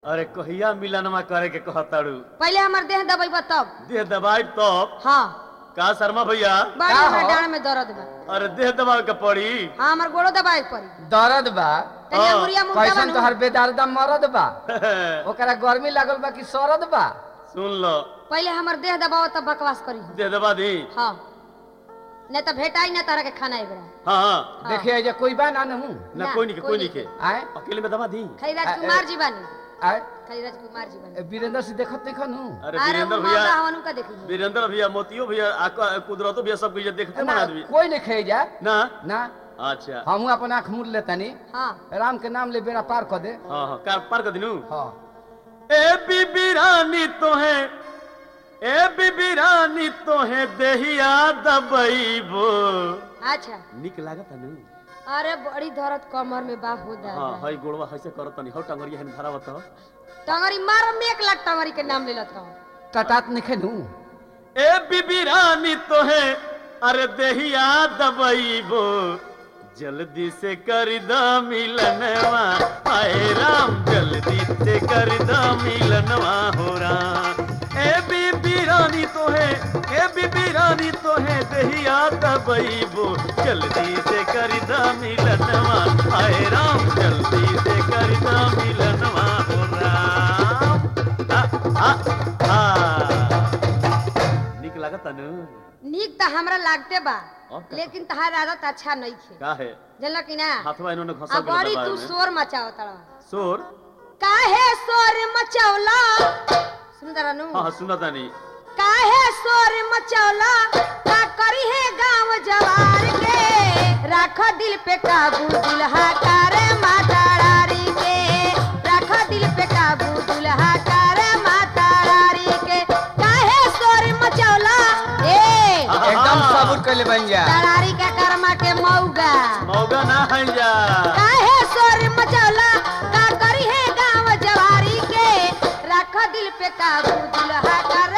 अरे कहिया मिलनमा करे के कहताड़ू पहले हमार देह दबाई तब देह दबाई तब हाँ का शर्मा भैया बड़ी का हमरा हो? डांड में दर्द बा अरे देह दबावे के पड़ी हाँ हमार गोड़ो दबाए के पड़ी दर्द बा तनी हाँ, अंगुरिया मुंह कैसन दबा तोहर बेदर्दा मरद बा ओकरा गर्मी लागल बा कि सरद बा सुन लो पहले हमार देह दबाओ तब बकवास करी देह दबा दी हाँ नहीं तो भेटाई ना तारा के खाना एबरा हाँ हाँ हाँ। देखिए जे कोई बा ना नहू ना ना, कोई नहीं के कोई कोई नहीं नहीं के आए अकेले में दबा दी खाली राजकुमार जी बानी आए खाली राजकुमार जी बानी ए, वीरेंद्र से देखत नहीं खनू अरे अरे वीरेंद्र वो भैया मौका हवनु का देखी वीरेंद्र भैया मोतियो भैया आका- कुदरतो भैया सब कुछ देखते मन आदमी कोई नहीं खाई जा ना ना अच्छा हमहू अपन आँख मूड़ लेतनी हाँ राम के नाम ले बेड़ा पार कर दे हाँ हाँ कार पार कर दिनू हाँ ए बीबी रानी तो है ए बीबी रानी तो है देहिया दबईबो अच्छा निक लागत नु अरे बड़ी दर्द कमर में बा हो हाँ दादा हई गोड़वा हइसे करत नहीं हौ टंगरिया हन धरावत हो टंगरी मार में एक लाख टंगरी के नाम ले लत रहो टटात नहीं खेनू ए बीबी रानी तो है अरे देहिया दबईबो जल्दी से कर द मिलनवा आए राम जल्दी से कर द मिलनवा हो राम ए बीबी रानी तो है ए बीबी रानी तो है देहिया दबईबो जल्दी से कर द मिलनवा आए राम जल्दी से कर द मिलनवा हो राम आ, आ, आ। निक लागत नु नीक तो हमरा लागते बा अब का? लेकिन तहार आदत अच्छा नहीं थे का है जानल कि ना हाथवा इन्होंने आ घसा बड़ी तू शोर मचाओ तड़ा शोर काहे शोर मचौला सुन जरा नु हाँ हाँ सुना तानी काहे शोर मचौला का करी है गांव जवार के राख दिल पे काबू दुल्हा करे माता रारी के राख दिल पे काबू दुल्हा करे माता रारी के काहे शोर मचौला ए एकदम सबूर कर ले बन जा तरारी के कर्मा के मौगा मौगा ना है जा काहे शोर मचौला का करी है गांव जवारी के राख दिल पे काबू दुल्हा कर